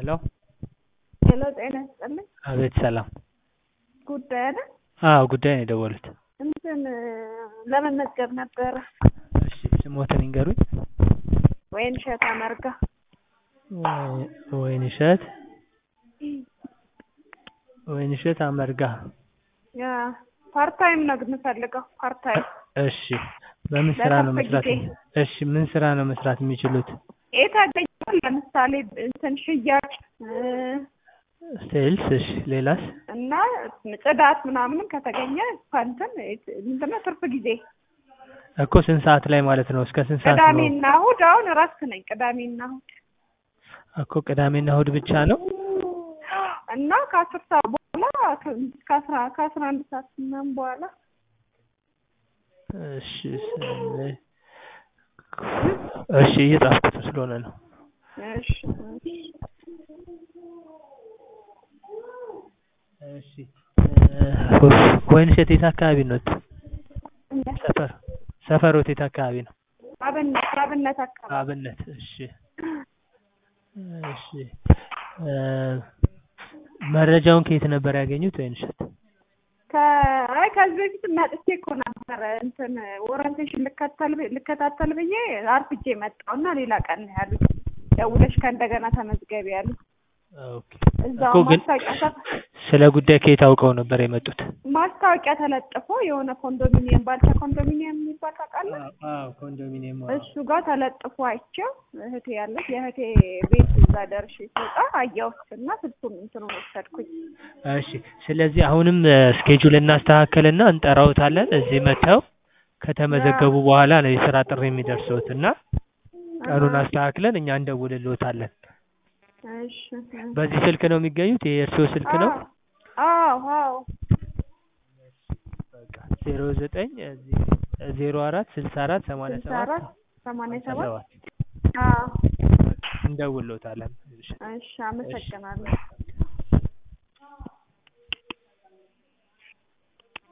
ሄሎ ሄሎ ጤና ይስጥልኝ። አቤት ሰላም። ጉዳይ አይደል? አዎ ጉዳይ ነው የደወሉት። እንትን ለመመዝገብ ነበረ። እሺ ስሞትን ይንገሩኝ። ወይንሸት አመርጋ ወይ- ወይንሸት ወይንሸት አመርጋ። ያ ፓርታይም ነው የምፈልገው። ፓርታይም እሺ በምን ስራ ነው ለትርፍ መስራት? ጊዜ። እሺ ምን ስራ ነው መስራት የሚችሉት? የታገኘው ለምሳሌ እንትን ሽያጭ እ፣ ሴልስ። እሺ ሌላስ? እና ጽዳት ምናምንም ከተገኘ እንትን ምንድነው ትርፍ ጊዜ እኮ ስንት ሰዓት ላይ ማለት ነው? እስከ ስንት ሰዓት ነው? ቅዳሜና እሑድ አሁን እረፍት ነኝ። ቅዳሜና እሑድ እኮ ቅዳሜና እሑድ ብቻ ነው? እና ከአስር ሰዓት በኋላ እስከ አስራ ከአስራ አንድ ሰዓት ምናምን በኋላ እሺ ስለ- እሺ እየጻፍኩት ስለሆነ ነው። እሺ እሺ እ፣ ወይንሸት የት አካባቢ ነው? ሰፈር ሰፈሮት የት አካባቢ ነው? አብነት አብነት አካባቢ አብነት። እሺ እሺ እ፣ መረጃውን ከየት ነበር ያገኙት ወይንሸት? ከአይ ከዚህ በፊት መጥቼ እኮ ነበረ እንትን ኦሪንቴሽን ልከተል ብ- ልከታተል ብዬ አርፍጄ መጣሁ እና ሌላ ቀን ነው ያሉት ደውለሽ ከእንደገና ተመዝገቢ ያሉ ኦኬ እዛው እኮ ግን ማስታወቂያ ተፍ- ስለ ጉዳይ ከየት አውቀው ነበር የመጡት? ማስታወቂያ ተለጥፎ የሆነ ኮንዶሚኒየም ባልቻ ኮንዶሚኒየም የሚባል ታውቃለህ? አዎ ኮንዶሚኒየም እሱ ጋር ተለጥፎ አይቼው እህቴ ያለች የእህቴ ቤት እዛ ደርሼ ስወጣ አየሁት እና ስልኩን እንትኑን ወሰድኩኝ። እሺ ስለዚህ አሁንም ስኬጁል እናስተካከልና እንጠራውታለን። እዚህ መጥተው ከተመዘገቡ በኋላ ነው የስራ ጥሪ የሚደርሰውት እና ቀኑን አስተካክለን እኛ እንደውልልዎታለን። እሺ በዚህ ስልክ ነው የሚገኙት? ይሄ የእርስዎ ስልክ ነው? አዎ አዎ በቃ ዜሮ ዘጠኝ ዜሮ አራት ስልሳ አራት ሰማንያ ስልሳ ሰባት አራት ሰማንያ ሰባት ሰባት አዎ እንደውልዎታለን። እሺ አመሰግናለሁ።